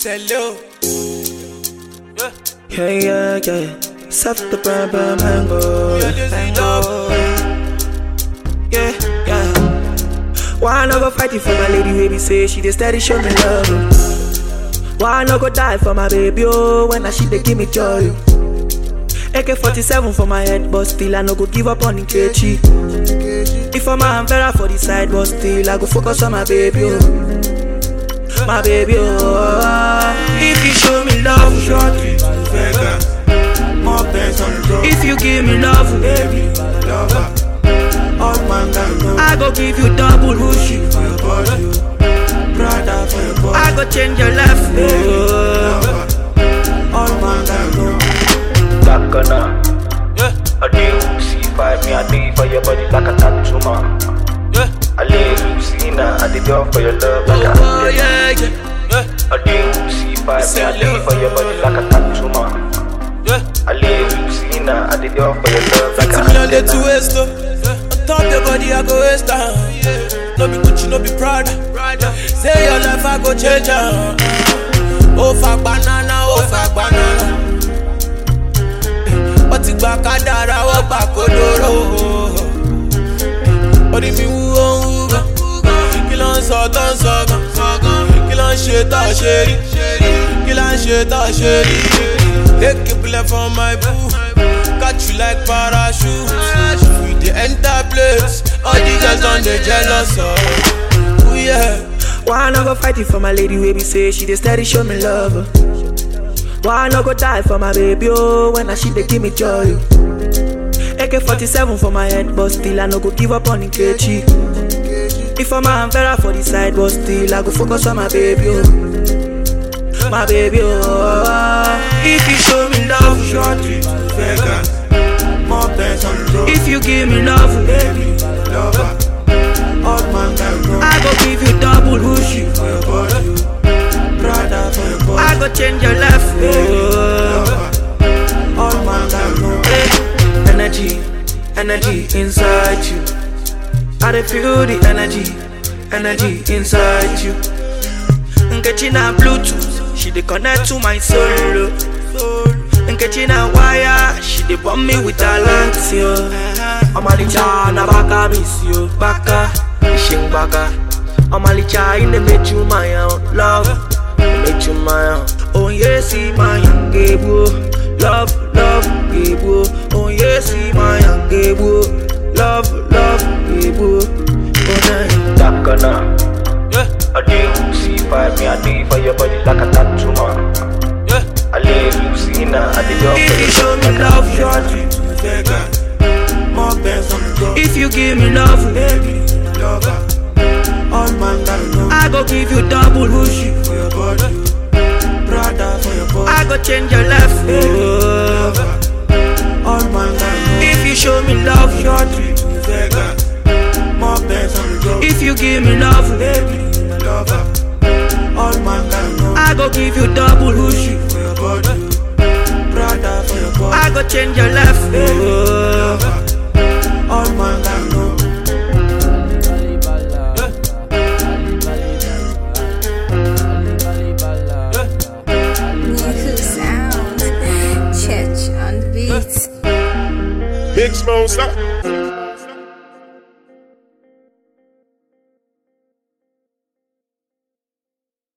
Hello. Yeah. Yeah, yeah, yeah. Set the brand, brand, mango. Yeah, this is mango. Yeah, yeah. Why I no go fight it for my lady, baby? Say she dey steady show me love. oh. Why I no go die for my baby? Oh, when I she dey give me joy. oh. AK-47 for my head, but still I no go give up on Nkechi. If I'm a Vera for the side, but still I go focus on my baby. Oh. My baby, oh. If you show me love, Shorty, Vegas, more bands on the road. if you give me love, Baby, lover, all man can know. I go give you double whooshy. For your body, brother for your body. I go change your life. Oh. Lover, all man can know. Bacana, Yeah. I do see five me, I do for your body like a tattoo man. Yeah. I live you see now, I did all for your love like a Oh, yeah, yeah. Yeah. I do see five me, I do for your body like a tattoo man. Yeah. I live you see now, I did all for your love like a Fifty million day to waste oh. On top your body I go waste time. No be Gucci, no be Prada. Say your life I go change am. Oh fuck banana, oh fuck banana. Wọ́n ti gba kádàrá, wọ́n gbà kódóró. Orí mi wú ó ń wú gan. Kí ló ń sọ tó ń sọ gan? Kí ló ń ṣe tó ṣe rí? Kí ló ń ṣe tó ṣe rí? Take a bullet from my boo. Catch you like parachute. We dey enter place. All the girls on the jealous of. Ooh yeah. Why I no go fight it for my lady, baby? Say she dey steady show me love. oh. Why I no go die for my baby? Oh, when I she dey give me joy. oh. AK-47 for my head, but still I no go give up on Nkechi. If I'm a Vera for the side, but still I go focus on my baby. Oh. My baby, oh. If you show me love, Shorty, Vegas, more bands on the road. if you give me love, Baby, lover, all man can know. I go give you double whooshy. For your body, brother for your body. I go change your life. Oh. Lover, all man can know. Hey, energy, energy inside you. I dey feel the energy, energy inside you. Nkechi na Bluetooth, she dey connect to my soul. oh. Nkechi na wire, she dey bomb me with her lights, yo. Omalicha na baka miss you, baka, ishing baka. Omalicha in the make you my own love, make you my own. Oh yes, see my young gable, love, love gable. Oh yes, see my young gable, love, love gable. Oh nah. Bacana, Yeah. I do see five me, I do for your body like a tattoo man. Yeah. I live you see now, I did all If for you your show love me like a love, Shorty, Vegas, more bands on the road. if you give me love, Baby, lover, all man can know. I go give you double whooshy. For your body, brother for your body. I go change your life. Oh. Lover, all man can know. If you show me love, Shorty, Vegas, more bands on the road. if you give me love, Baby, lover, all man can know. I go give you double whooshy. For your body, brother for your body. I go change your life. Oh. Lover, all man can know. Niku sound. Church on the beat. Big Smoke, stop.